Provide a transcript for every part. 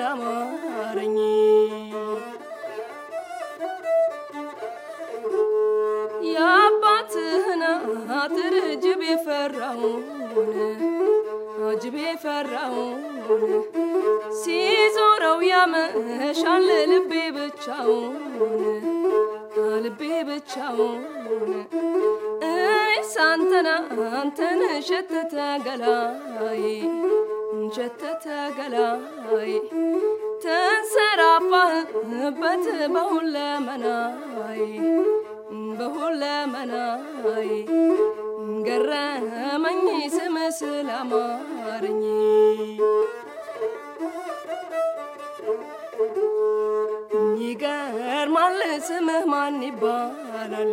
ስላማረኝ የአባትህን አጥር ጅብ የፈራውን ጅብ የፈራውን ሲዞረው ያመሻል ልቤ ብቻውን ልቤ ብቻውን እኔስ አንተና አንተን ሸተተ ገላይ ሸተተ ገላይ ተንሰራፋህበት በሁለመናይ በሁለመናይ ገረመኝ ስም ስላማረኝ ይገርማል ስምህ ማን ይባላል?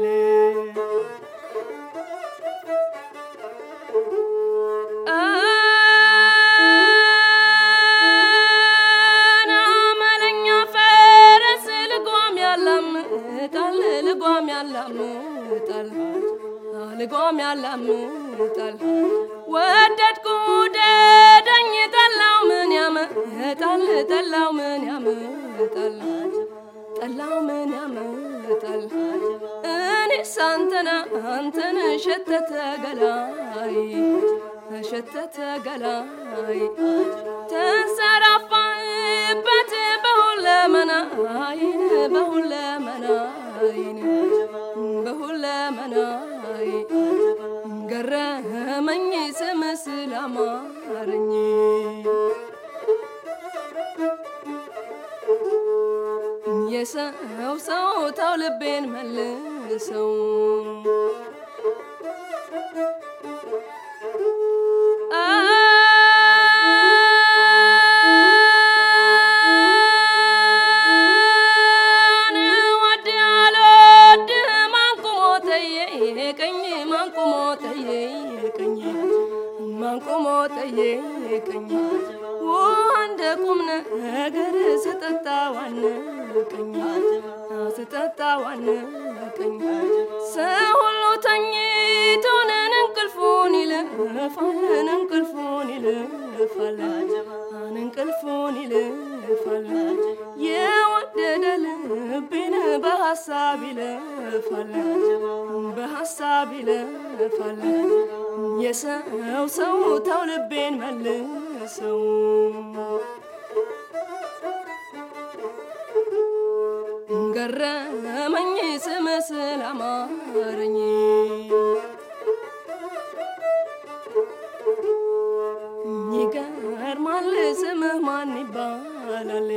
አመለኛ ፈረስ ልጓም ያላምጣል ልጓም ያላምጣል ልጓም ያላምጣል ወደድኩ ደደኝ ጠላው ምን ያመጣል ጠላው ምን ያመጣል ጠላው ምን ያመጣል እኔስ አንተና አንተን ሸተተ ገላይ ሸተተ ገላይ ተንሰራፋበት በሁለመናይን በሁለመናይን በሁለመናይ ገረመኝ ስም ስላማረኝ የሰው ሰው ተው ልቤን መልሰው ማንቆሞ ጠየቀኝ እንደ ቁም ነገር ስጠጣ ዋነቀኝ ስጠጣ ዋነቀኝ ሰው ሁሉ ተኝቶንን እንቅልፉን ይልፋልን እንቅልፉን ይልፋል እንቅልፉን ይልፋል የወደደ ልቤን በሐሳብ ይለፋል በሐሳብ ይለፋል የሰው ሰው ተው ልቤን መልሰው ገረመኝ ስም ስላማረኝ ይገርማል ስምህ ማን ይባላል?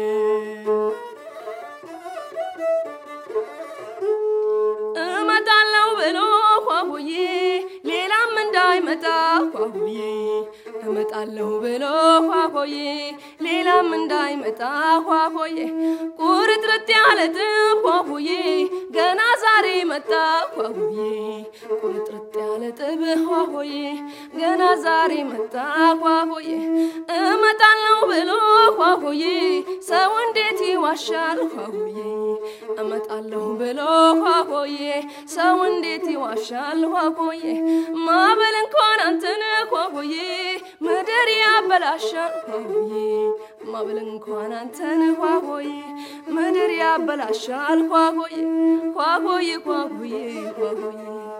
እመጣለሁ ብሎ ኳሁዬ ሌላም እንዳይመጣ ኳሁዬ እመጣለሁ ብሎ ኳሆዬ ሌላም እንዳይመጣ ኳሆዬ ቁርጥርጥ ያለ ጥብ ኳሁዬ ገና ዛሬ መጣ ኳሁዬ ቁርጥርጥ ያለ ጥብ ኳሆዬ ገና ዛሬ መጣ ኳሆዬ እመጣለሁ ብሎ ኳሆዬ ሰው እንዴት ይዋሻል ኳሆዬ እመጣለሁ ብሎ ኳሆዬ ሰው እንዴት ይዋሻል ኳሆዬ ማበል እንኳን አንተን ኳሆዬ ምድር ያበላሻል ኳሆዬ ማበል እንኳን አንተን ኳሆዬ ምድር ያበላሻል ኳሆዬ ኳሆዬ ኳሆዬ ኳሆዬ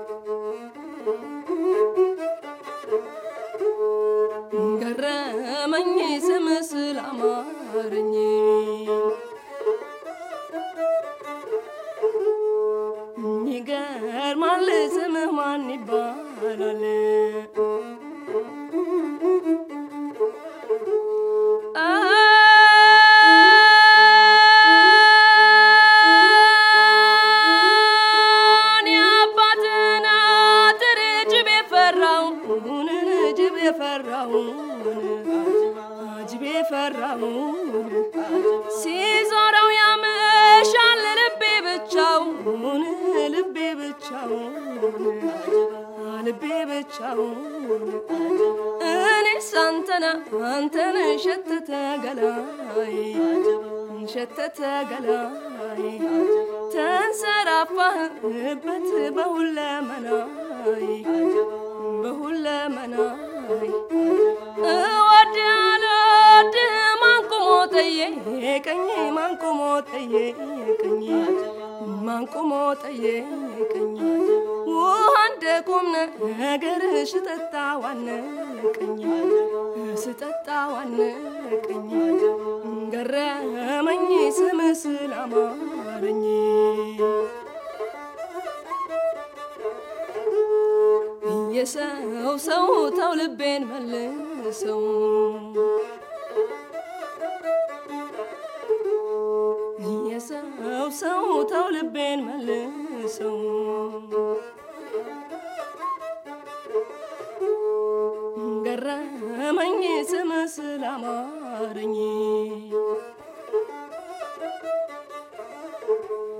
ገረመኝ ስም ስላማረኝ ይገርማል ስምህ ማን ይባላል? እኔ አባትን አጥር ጅብ የፈራውን ጅብ የፈራውን ጅብ የፈራውን ሲዞረው ያመሻል ልቤ ብቻውን ልቤ ብቻውን ልቤ ብቻውን እኔስ አንተና አንተን ሸተተ ገላይ ሸተተ ገላይ ተንሰራፋህበት በሁለመናይ በሁለመናይ እወድሃለሁ ማን ቆሞ ጠየቀኝ ነገርሽ ጠጣ ዋነቀኝ ስጠጣ ዋነቀኝ ገረመኝ ስምስል አማረኝ የሰው ሰው ተው ልቤን መልሰው የሰው ሰው ተው ልቤን መልሰው ገረመኝ ስመስል አማረኝ